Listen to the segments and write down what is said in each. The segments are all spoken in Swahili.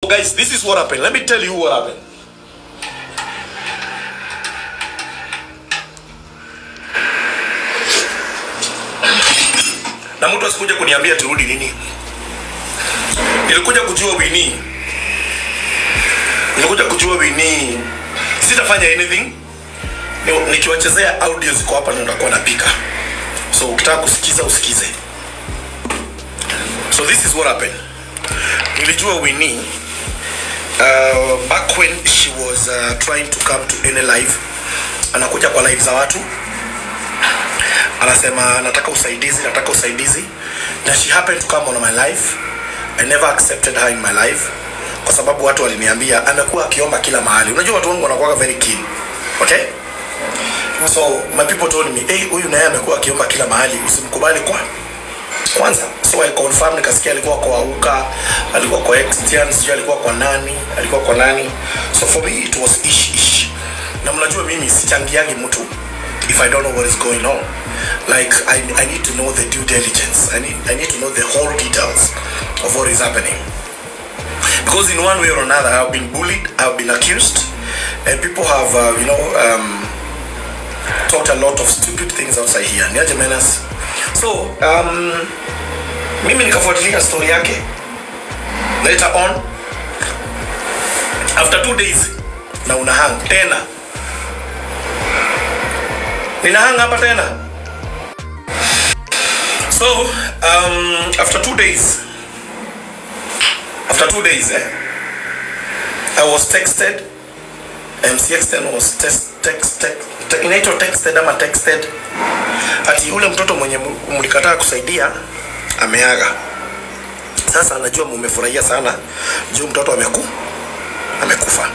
guys, this is what happened. Let me tell you what happened. Na mtu asikuja kuniambia turudi nini. Nilikuja kujua Winnie. Nilikuja kujua Winnie. Sitafanya anything. Ni- Nikiwachezea audio ziko hapa na nitakuwa napika. So ukitaka kusikiza usikize. So this is what happened. Nilijua Winnie uh, back when she was uh, trying to come to any live anakuja kwa live za watu anasema nataka usaidizi nataka usaidizi na she happened to come on my life i never accepted her in my life kwa sababu watu waliniambia amekuwa akiomba kila mahali unajua watu wangu wanakuwa very keen okay so my people told me hey huyu naye amekuwa akiomba kila mahali usimkubali kwa kwanza so i confirm nikasikia alikuwa kwa auka alikuwa kwa extian sijui alikuwa kwa nani alikuwa kwa nani so for me it was ish ish na mnajua mimi sichangiagi mtu if i don't know what is going on like I, i need to know the due diligence I need, i need to know the whole details of what is happening because in one way or another i've been bullied i've been accused and people have uh, you know um, talked a lot of stupid things outside here niaje menas so um, mimi nikafuatilia story yake later on after two days na una hang tena nina hang hapa tena so um, after two days after two days eh, i was texted mcxten was text, text, text, te, inaitwa texted ama texted ati yule mtoto mwenye mu- mlikataa kusaidia ameaga sasa anajua mumefurahia sana juu mtoto ameku amekufa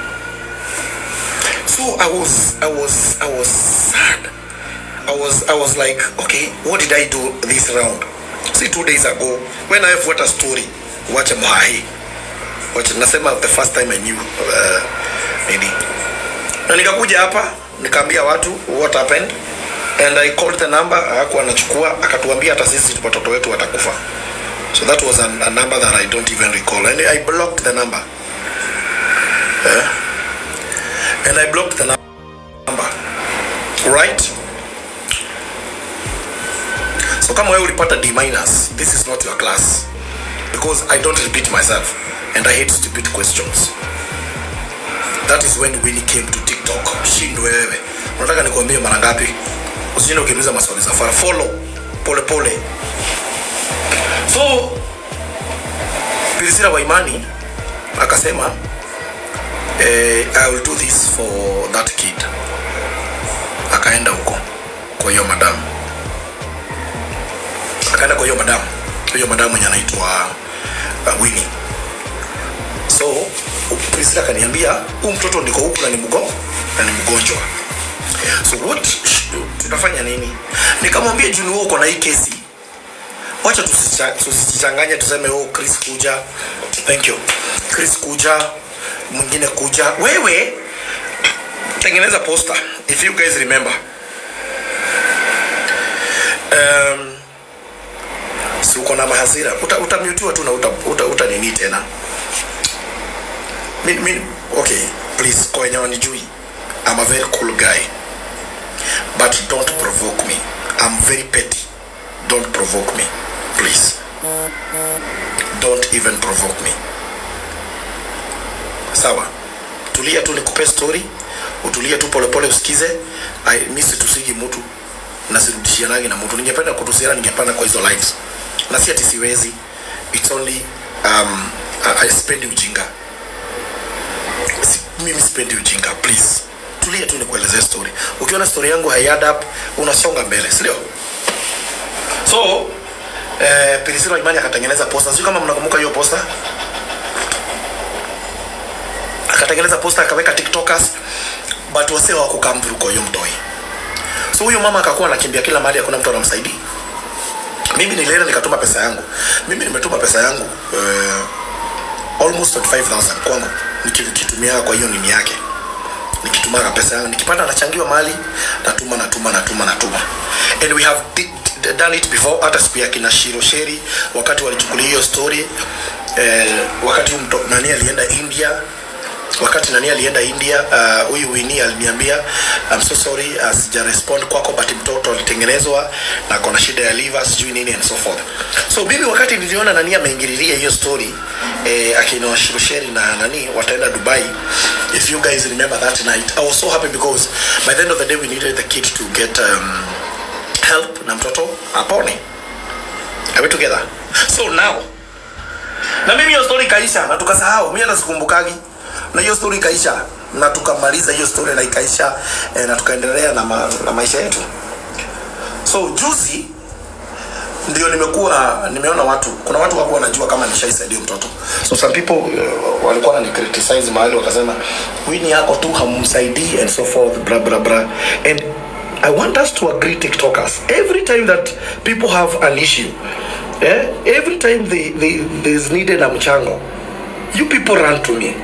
so i was i was i was sad i was i was like okay what did i do this round see two days ago when i have what a story wacha mhahi wacha nasema the first time i knew uh, nini na nikakuja hapa nikaambia watu what happened and i called the number hakuwa anachukua akatuambia hata sisi watoto wetu watakufa so that was an, a number that i don't even recall and i blocked the number yeah? and i blocked the number right so kama wewe ulipata d minus this is not your class because i don't repeat myself and i hate stupid questions that is when Winnie came to TikTok. Shindwe wewe. Unataka nikuambie mara ngapi? Usijinde ukiuliza maswali za fara. Follow pole pole. So Priscilla Waimani akasema eh, I will do this for that kid. Akaenda huko kwa hiyo madam. Akaenda kwa hiyo madam. Hiyo madam mwenye anaitwa uh, Winnie so Priscilla akaniambia huu mtoto ndiko huku na ni mgo na ni mgonjwa so what sh- tunafanya nini nikamwambia juni wewe uko na hii kesi wacha tusicha- tusijichanganye tuseme oh Chris kuja thank you Chris kuja mwingine kuja wewe tengeneza poster if you guys remember um, si uko na mahasira uta, utamutiwa tu na uta, uta, uta nini tena mi, mi, okay please kwa wenye wanijui i'm a very cool guy but don't provoke me i'm very petty don't provoke me please don't even provoke me sawa tulia tu nikupe story utulie tu polepole usikize I, mi situsigi mtu na sirudishianagi na mtu ningependa kutusiana ningepanda kwa hizo lives na si ati siwezi it's only um, I, I spend ujinga Si- mimi sipendi ujinga please tulia tu nikuelezee story ukiona story yangu haiadd up unasonga mbele sindio so eh, Priscilla Imani akatengeneza posta sio kama mnakumbuka hiyo posta akatengeneza posta akaweka tiktokers but wase hawakukam through kwa hiyo mtoi so huyo mama akakuwa anakimbia kila mahali hakuna mtu anamsaidia mimi nilienda nikatuma pesa yangu mimi nimetuma pesa yangu uh, almost 25000 kwangu nikitumia kwa hiyo nini yake nikitumaga pesa yangu nikipata nachangiwa mali natuma natuma natuma natuma and we have di- di- done it before hata siku ya kina shiro sheri wakati walichukulia hiyo story eh, wakati huyu mto- nani alienda aliniambia wakati nani alienda India, uh, huyu Winnie aliniambia I'm so sorry uh, sija respond kwako, but mtoto alitengenezwa na kona shida ya liver sijui nini and so forth. So mimi wakati niliona nani ameingililia hiyo story eh, akina Washirusheri na nani wataenda Dubai, if you guys remember that night, I was so happy because by the end of the day we needed the kid to get um, help na mtoto apone. Are we together? So now na mimi hiyo story ikaisha na tukasahau, mimi hata sikumbukagi, na hiyo story ikaisha na tukamaliza hiyo story na ikaisha eh, na tukaendelea na, ma, na maisha yetu. So juzi ndio nimekuwa nimeona watu, kuna watu wako wanajua kama nishaisaidia mtoto. So some people uh, walikuwa wanani criticize mahali wakasema Winnie yako tu hamumsaidii and so forth bra bra bra and I want us to agree TikTokers every time that people have an issue eh, every time they, they, there's needed a mchango you people run to me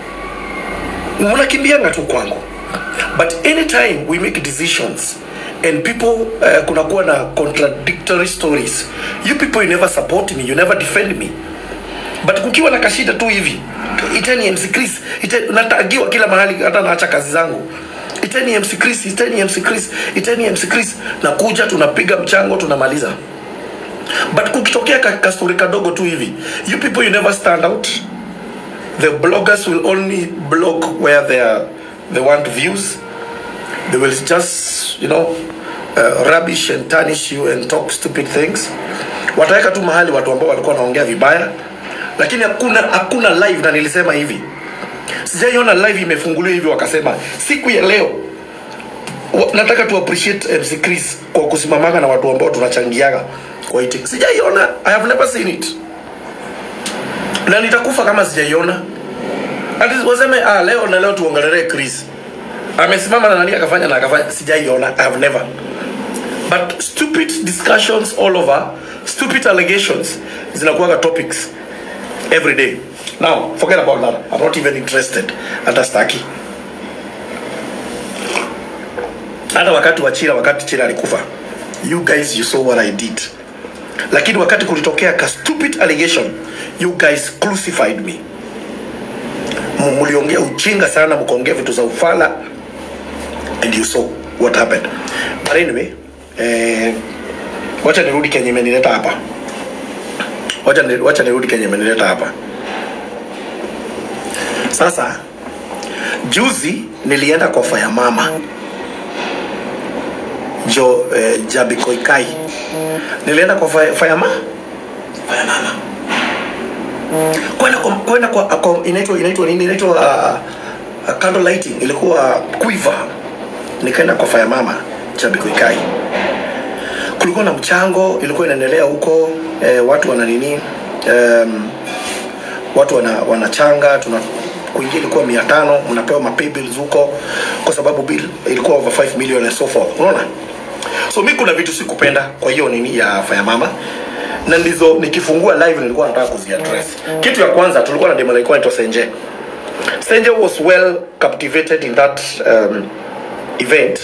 mnakimbianga tu kwangu but anytime we make decisions and people uh, kunakuwa na contradictory stories you people you never support me you never defend me but kukiwa na kashida tu hivi iteni MC Chris iteni, natagiwa kila mahali hata naacha kazi zangu iteni MC Chris iteni MC Chris iteni MC Chris nakuja tunapiga mchango tunamaliza but kukitokea ka, ka story kadogo tu hivi you people you never stand out the bloggers will only blog where they are they want views they will just you know uh, rubbish and tarnish you and talk stupid things wataweka tu mahali watu ambao walikuwa wanaongea vibaya lakini hakuna hakuna live na nilisema hivi sijaiona live imefunguliwa hivi wakasema siku ya leo wa- nataka tu appreciate MC Chris kwa kusimamanga na watu ambao tunachangiaga kwa hii tik- sijaiona i have never seen it na nitakufa kama sijaiona ati waseme ah, leo na leo tuongelelee Chris amesimama na nani akafanya na akafanya sijaiona i have never but stupid discussions all over stupid allegations zinakuwaga topics every day now forget about that i'm not even interested hata staki hata wakati wa chira wakati chira alikufa you guys you saw what i did lakini wakati kulitokea ka stupid allegation you guys crucified me M- mliongea ujinga sana mkaongea vitu za ufala and you saw what happened but anyway eh, wacha nirudi kenye imenileta hapa wacha ni- wacha nirudi kenye imenileta hapa sasa juzi nilienda kwa faya mama jo eh, jabikoikai nilienda kwa faya, faya ma faya mama kwenda kwa kwenda kwa, kwa inaitwa inaitwa nini inaitwa uh, uh, candle lighting ilikuwa quiver nikaenda kwa faya mama jabikoikai kulikuwa na mchango ilikuwa inaendelea huko eh, watu wana nini um, watu wana, wanachanga tuna kuingia ilikuwa mia tano mnapewa mapay bills huko kwa sababu bill ilikuwa over 5 million and so forth unaona so mi kuna vitu sikupenda kwa hiyo nini ya faya mama na ndizo nikifungua live nilikuwa nataka kuziaddress kitu ya kwanza tulikuwa na demo ilikuwa inaitwa senje senje was well captivated in that um, event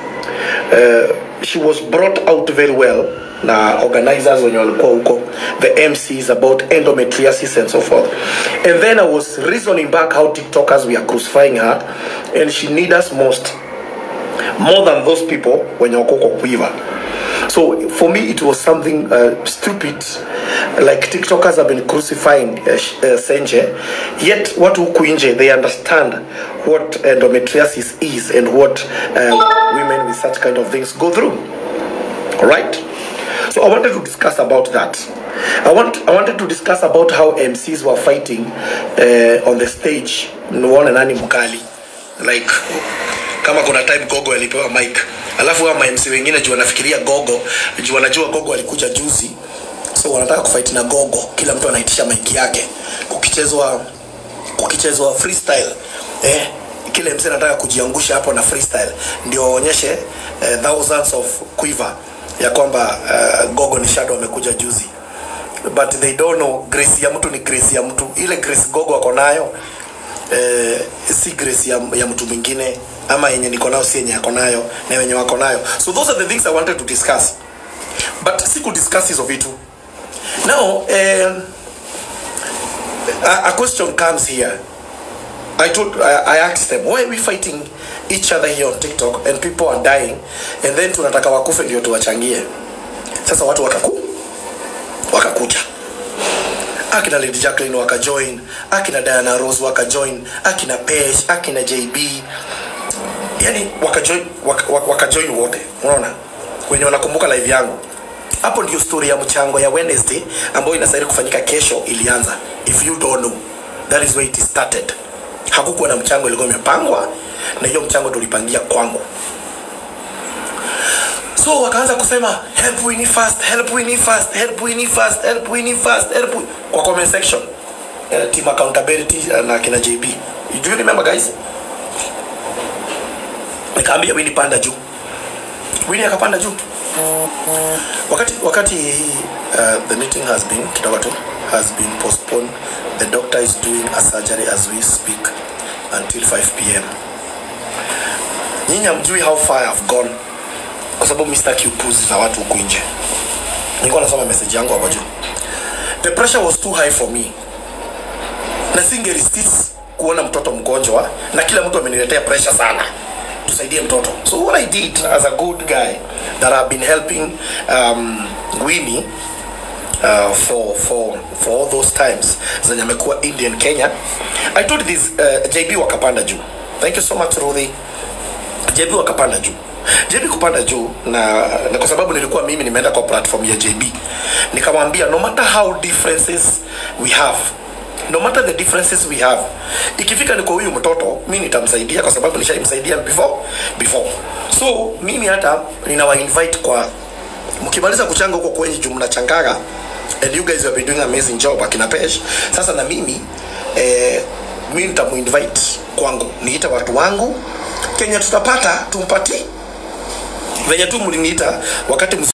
uh, she was brought out very well na organizers wenye walikuwa huko the mcs about endometriosis and so forth and then i was reasoning back how tiktokers we are crucifying her and she need us most more than those people wenye wako kwa kuiva so for me it was something uh, stupid like tiktokers have been crucifying uh, sh- uh, senje yet watu huku nje they understand what endometriosis is and what uh, women with such kind of things go through all right so i wanted to discuss about that i want i wanted to discuss about how mcs were fighting uh, on the stage nione nani mkali like kama kuna time gogo alipewa mic alafu hao mamc wengine juu wanafikiria gogo juu wanajua gogo alikuja juzi so wanataka kufight na gogo kila mtu anaitisha mic yake kukichezwa kukichezwa freestyle eh, kile mse anataka kujiangusha hapo na freestyle ndio waonyeshe eh, thousands of quiver ya kwamba uh, gogo ni shadow amekuja juzi but they don't know grace ya mtu ni grace ya mtu ile grace gogo ako nayo eh, si grace ya, ya mtu mwingine ama yenye niko nayo si yenye ako nayo na wenye wako nayo so those are the things i wanted to discuss but si kudiscuss hizo vitu now um, a, a question comes here I told I, I asked them why are we fighting each other here on TikTok and people are dying and then tunataka wakufe ndio tuwachangie. Sasa watu wakaku wakakuja akina Lady Jacqueline wakajoin, akina Diana Rose wakajoin, akina Pesh, akina JB, yani wakajoin waka, waka wakajoin wote, unaona wenye wanakumbuka live yangu. Hapo ndio story ya mchango ya Wednesday ambayo inastahili kufanyika kesho ilianza. If you don't know, that is where it started. Hakukuwa na mchango, ilikuwa imepangwa na hiyo mchango tulipangia kwangu. So wakaanza kusema help Winnie fast, help Winnie fast, help Winnie fast, help Winnie fast, help Winnie. kwa comment section. Uh, team accountability uh, na kina JB. Do you remember guys? Nikaambia Winnie panda juu. Winnie akapanda juu. Wakati wakati uh, the meeting has been kidogo tu has been postponed. The doctor is doing a surgery as we speak until 5 p.m. Nyinyi hamjui how far I've gone kwa sababu mimi sitaki upuzi za watu huku nje. Nilikuwa nasoma message yangu hapo juu. The pressure was too high for me. Na singe resist kuona mtoto mgonjwa na kila mtu ameniletea pressure sana tusaidie mtoto. So what I did as a good guy that I've been helping um, Winnie uh, for for for all those times zenye amekuwa Indian Kenya. I told this uh, JB wakapanda juu. Thank you so much Ruthi. JB wakapanda juu. JB kupanda juu na, na kwa sababu nilikuwa mimi nimeenda kwa platform ya JB nikamwambia no matter how differences we have no matter the differences we have ikifika ni kwa huyu mtoto mi nitamsaidia kwa sababu nishaimsaidia before before so mimi hata ninawa invite kwa mkimaliza kuchanga huko kwenye juu mnachangaga and you guys have been doing amazing job akina Pesh sasa na mimi eh, mi nitamuinvite kwangu niite watu wangu kenye tutapata tumpatie venye tu mliniita wakati